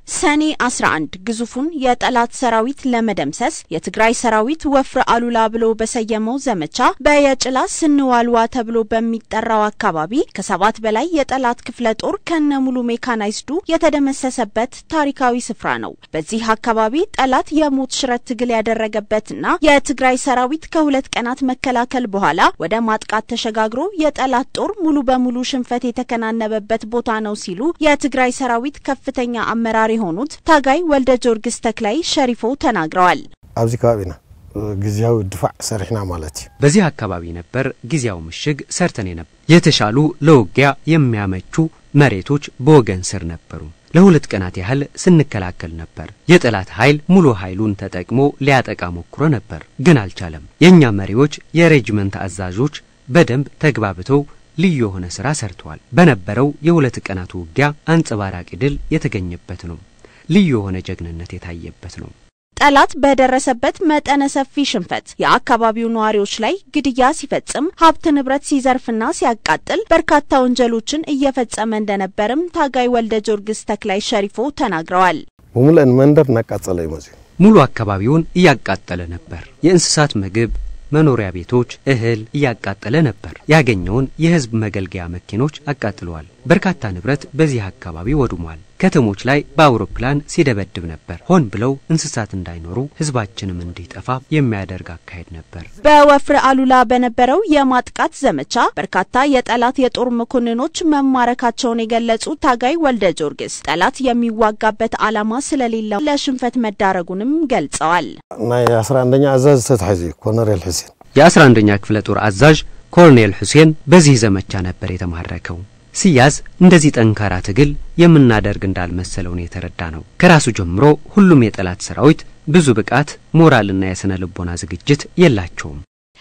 ሰኔ 11 ግዙፉን የጠላት ሰራዊት ለመደምሰስ የትግራይ ሰራዊት ወፍረ አሉላ ብሎ በሰየመው ዘመቻ በየጭላ ስንዋልዋ ተብሎ በሚጠራው አካባቢ ከሰባት በላይ የጠላት ክፍለ ጦር ከነ ሙሉ ሜካናይዝዱ የተደመሰሰበት ታሪካዊ ስፍራ ነው። በዚህ አካባቢ ጠላት የሞት ሽረት ትግል ያደረገበትና የትግራይ ሰራዊት ከሁለት ቀናት መከላከል በኋላ ወደ ማጥቃት ተሸጋግሮ የጠላት ጦር ሙሉ በሙሉ ሽንፈት የተከናነበበት ቦታ ነው ሲሉ የትግራይ ሰራዊት ከፍተኛ አመራር የሆኑት ታጋይ ወልደ ጊዮርጊስ ተክላይ ሸሪፎ ተናግረዋል። ኣብዚ ከባቢና ጊዜያዊ ድፋዕ ሰሪሕና ማለት እዩ በዚህ አካባቢ ነበር ጊዜያዊ ምሽግ ሰርተን ነበር። የተሻሉ ለውጊያ የሚያመቹ መሬቶች በወገን ስር ነበሩ። ለሁለት ቀናት ያህል ስንከላከል ነበር። የጠላት ኃይል ሙሉ ኃይሉን ተጠቅሞ ሊያጠቃ ሞክሮ ነበር፣ ግን አልቻለም። የእኛ መሪዎች፣ የሬጅመንት አዛዦች በደንብ ተግባብተው ልዩ የሆነ ስራ ሰርተዋል። በነበረው የሁለት ቀናት ውጊያ አንጸባራቂ ድል የተገኘበት ነው። ልዩ የሆነ ጀግንነት የታየበት ነው። ጠላት በደረሰበት መጠነ ሰፊ ሽንፈት የአካባቢው ነዋሪዎች ላይ ግድያ ሲፈጽም ሀብት ንብረት ሲዘርፍና ሲያቃጥል በርካታ ወንጀሎችን እየፈጸመ እንደነበርም ታጋይ ወልደ ጊዮርጊስ ተክላይ ሸሪፎ ተናግረዋል። ብሙልአን መንደር እናቃጸለ እዩ መፅኡ ሙሉ አካባቢውን እያቃጠለ ነበር። የእንስሳት ምግብ መኖሪያ ቤቶች፣ እህል እያቃጠለ ነበር። ያገኘውን የህዝብ መገልገያ መኪኖች አቃጥለዋል። በርካታ ንብረት በዚህ አካባቢ ወድሟል። ከተሞች ላይ በአውሮፕላን ሲደበድብ ነበር። ሆን ብለው እንስሳት እንዳይኖሩ ህዝባችንም እንዲጠፋ የሚያደርግ አካሄድ ነበር። በወፍረ አሉላ በነበረው የማጥቃት ዘመቻ በርካታ የጠላት የጦር መኮንኖች መማረካቸውን የገለጹት ታጋይ ወልደ ጊዮርጊስ ጠላት የሚዋጋበት ዓላማ ስለሌለው ለሽንፈት መዳረጉንም ገልጸዋል። ናይ 11ኛ አዛዝ ተታሒዙ እዩ ኮሎኔል ሕሴን የ11ኛ ክፍለ ጦር አዛዥ ኮሎኔል ሁሴን በዚህ ዘመቻ ነበር የተማረከው። ሲያዝ እንደዚህ ጠንካራ ትግል የምናደርግ እንዳልመሰለው ነው የተረዳ ነው። ከራሱ ጀምሮ ሁሉም የጠላት ሰራዊት ብዙ ብቃት፣ ሞራልና የስነ ልቦና ዝግጅት የላቸውም።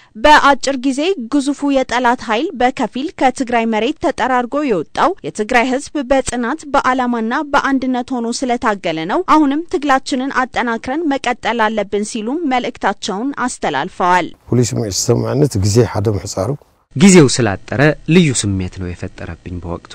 በአጭር ጊዜ ግዙፉ የጠላት ኃይል በከፊል ከትግራይ መሬት ተጠራርጎ የወጣው የትግራይ ህዝብ በጽናት በዓላማና በአንድነት ሆኖ ስለታገለ ነው። አሁንም ትግላችንን አጠናክረን መቀጠል አለብን ሲሉም መልእክታቸውን አስተላልፈዋል። ፍሉይ ስምዒት ዝሰምዐኒ እቲ ግዜ ሓደ ምሕፃሩ ጊዜው ስላጠረ ልዩ ስሜት ነው የፈጠረብኝ። በወቅቱ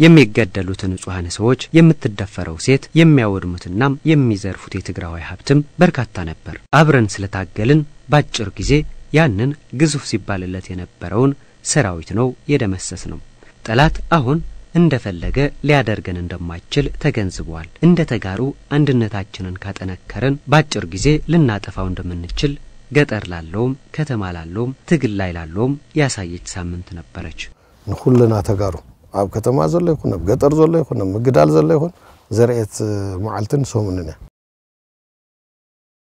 የሚገደሉት ንጹሐን ሰዎች፣ የምትደፈረው ሴት፣ የሚያወድሙትናም የሚዘርፉት የትግራዋይ ሀብትም በርካታ ነበር። አብረን ስለታገልን ባጭር ጊዜ ያንን ግዙፍ ሲባልለት የነበረውን ሰራዊት ነው የደመሰስ ነው። ጠላት አሁን እንደፈለገ ሊያደርገን እንደማይችል ተገንዝቧል። እንደ ተጋሩ አንድነታችንን ካጠነከረን ባጭር ጊዜ ልናጠፋው እንደምንችል ገጠር ላለውም ከተማ ላለውም ትግል ላይ ላለውም ያሳየች ሳምንት ነበረች። ንኩልና ተጋሩ ኣብ ከተማ ዘሎ ይኹን ኣብ ገጠር ዘሎ ይኹን ኣብ ምግዳል ዘሎ ይኹን ዘርኤት መዓልትን ሰሙንን እያ